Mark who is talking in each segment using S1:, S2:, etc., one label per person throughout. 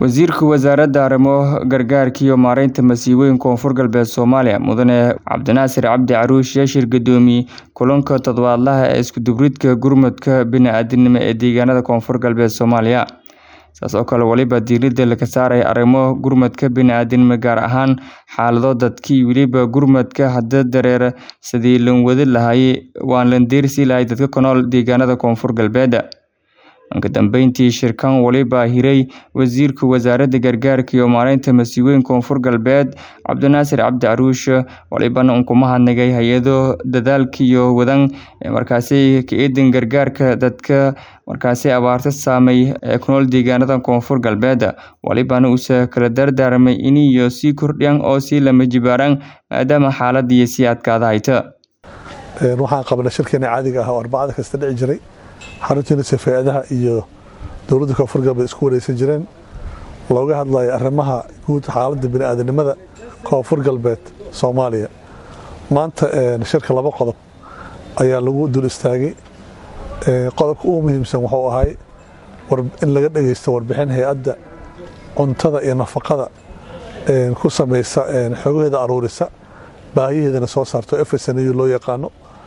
S1: Wasiirka Wasaaradda Arrimaha Gargaarka iyo Maareynta Masiibooyinka Koonfur Galbeed Soomaaliya Mudane Cabdinaasir Cabdi Caruush ayaa shir gudoomiyay kulanka toddobaadlaha ah ee isku-dubbaridka gurmadka bini'aadantinimo ee deegaanada Koonfur Galbeed Soomaaliya. Sidaas oo kale waliba diiradda laga saaray arrimaha gurmadka bini'aadantinimo gaar ahaan xaalado dadka iyo weliba gurmadka hadda dareere sidii loo wadi lahaa waan la diirsi lahaa dadka ku nool deegaanada Koonfur Galbeed. Ugu dambeyntii shirkan waliba hiray Wasiirka Wasaaradda Gargaarka iyo Maareynta Masiibooyinka Koonfur Galbeed Cabdinaasir Cabdi Caruush walibana uu ku mahadnaqay hay'ado dadaalka iyo wadaan markaasi ka eedan gargaarka dadka markaasi abaarta saameeyay ee ku nool deegaanada Koonfur Galbeed walibana uu kala dardaarmay inay sii kordhiyaan oo sii lama jibaaraan maadaama xaaladii sii adkaatay.
S2: waxaan qabanay shirkeena caadiga ah oo arbacada kasta dhici jiray xaruntiina safeeadaha iyo dowladda koonfur galbeed isku wareysan jireen looga hadlayo arrimaha guud xaaladda bini'aadanimada koonfur galbeed soomaaliya maanta shirka laba qodob ayaa lagu dul istaagay qodobka ugu muhiimsan wuxuu ahay in laga dhageysto warbixin hay-adda cuntada iyo nafaqada ku samaysa xogaheeda aruurisa baahiyaheedana soo saarto efsnu loo yaqaano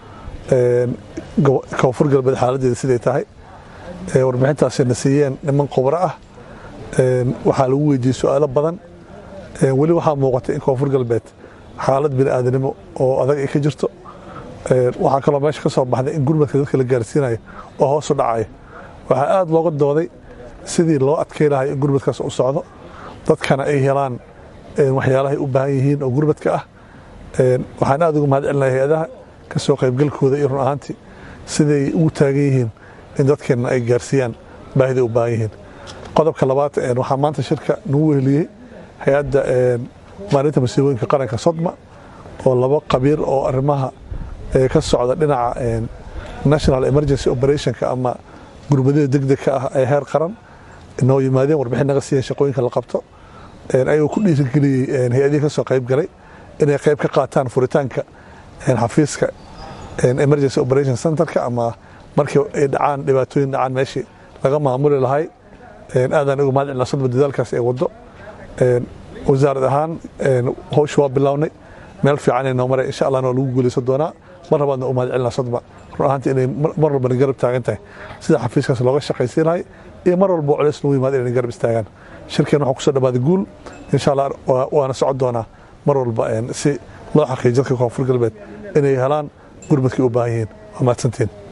S2: koonfur galbeed xaaladeeda siday tahay warbixintaasina siiyeen niman khubro ah waxaa lagu weydiiyey su-aalo badan weli waxaa muuqata in koonfur galbeed xaalad bini'aadanimo oo adag ay ka jirto waxaa kaloo meesha ka soo baxday in gurmadka dadka la gaarsiinayo oo hoosu dhacayo waxaa aada looga dooday sidii loo adkay lahay in gurmadkaas u socdo dadkana ay helaan waxyaalahay u baahan yihiin oo gurmadka ah waxaan aada uga mahad celinahay hay-adaha ka soo qaybgalkooda iyo run ahaantii siday ugu taagan yihiin in dadkeenna ay gaarsiiyaan baahida u baahan yihiin qodobka labaad waxaa maanta shirka nagu weheliyey hay-adda maalinta masiibooyinka qaranka sodma oo laba qabiir oo arrimaha ka socda dhinaca national emergency operationka ama gurmadada degdegka ah ee heer qaran noo yimaadeen warbixin naga siiyeen shaqooyinka la qabto ayagoo ku dhiirigeliyey hay-adihii ka soo qayb galay inay qayb ka qaataan furitaanka xafiiska emergency operation centerka ama markii ay dhacaan dhibaatooyin dhacaan meeshii laga maamuli lahay aadaan uga mahad celina sodma dadaalkaas ee waddo wasaarad ahaan howsha waa bilownay meel fiican noo maray insha allahna waa lagu guuleysan doonaa mar labaadna u mahad celina sodma run ahaantii inay mar walbana garab taagan tahay sida xafiiskaas looga shaqaysiin lahay iyo mar walba culeys lagu yimaada inay garab istaagaan shirkeen waxaa kusoo dhawaaday guul insha allah waana socon doonaa mar walba si loo xaqiijiyo dadka koonfur galbeed inay helaan gurmadkii u baahan yihiin waa mahadsantiin